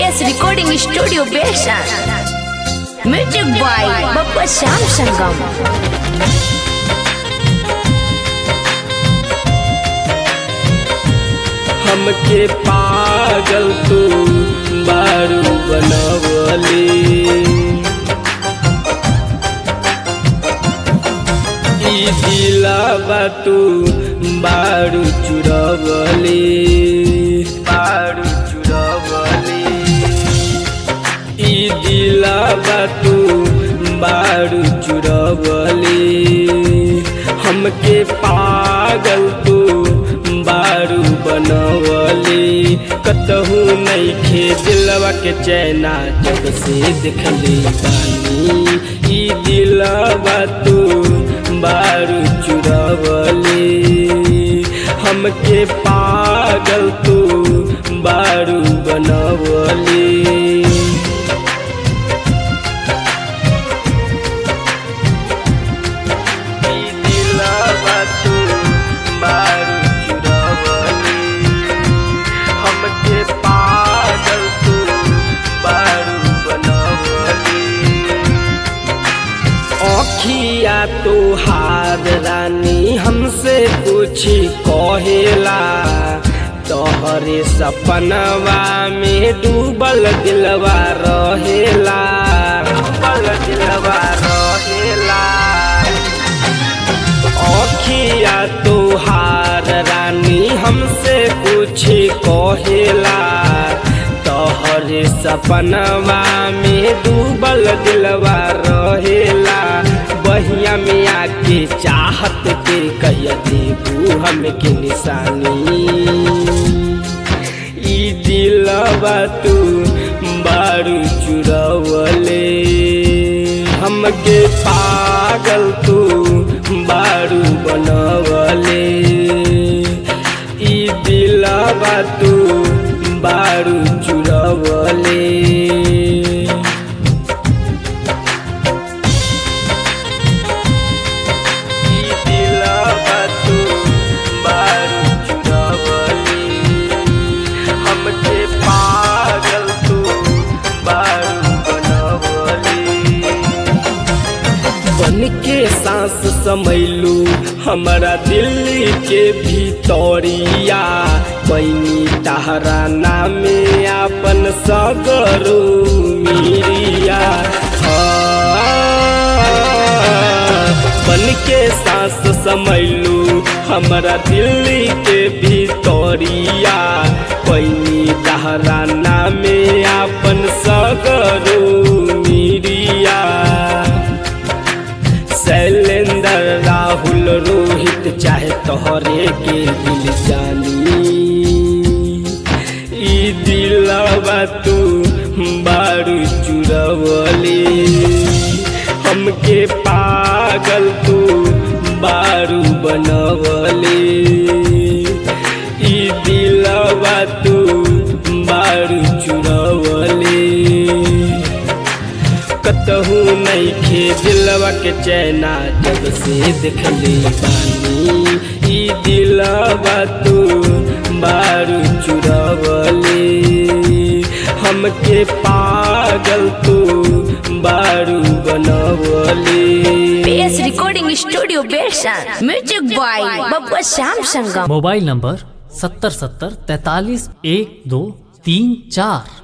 PS Recording Studio Besan. Music by Bapak Syam Sanggam. हमके पागल तू बारू बनवली ई दिलावा तू बारू चुरवली बारू चुरवली ई दिलावा तू बारू चुरवली हमके पागल तू बारू बनवली कतहू नहीं खे दिलवा के चैना जब से देखली बानी ई दिलवा तू बारू चुरवली हमके पागल तू बारू बनवली ई दिलवा तू बारू चुरवली हमके पागल तू बारू बनवली अखिया तो हार रानी हमसे कुछ कहेला तोहरे सपनवा में डूबल दिलवा रहेला डूबल दिलवा रहेला अखिया तोहार रानी हमसे कुछ कहेला तोहरे सपनवा में डूबल दिलवा रहेला बहिया में आके चाहत के कह देबू हमके निशानी ई दिलवा तू बारू चुरवले हमके पागल तू बारू बनवले ई दिलवा तू बारू चुरवले ई दिलवा तू बारू चुरवली हमके पागल तू बारू बनवली बन के सांस समैलू हमारा दिल्ली के भीतरिया पैनी तहरा नामे अपन सगरू मिरिया बन के सांस समैलू हमारा दिल्ली के भीतरिया पैनी तहरा नामे अपन सगरू मिरिया शैलेंद्र राहुल रोहित चाहे तोहरे के दिल जानी ई दिलवा तू बारू चुरवली हमके पागल तू बारू बनवली ई दिलवा तू बारू चुरवली कतहू नहीं खे दिलवा के चैना जब से देखली बानी ई दिलवा तू बारू चुरवली हमके पागल तू बारू बनवली PS Recording Studio Besan. Music by Bapak Syam Sanggam. Mobile number सत्तर सत्तर तैतालीस एक दो तीन चार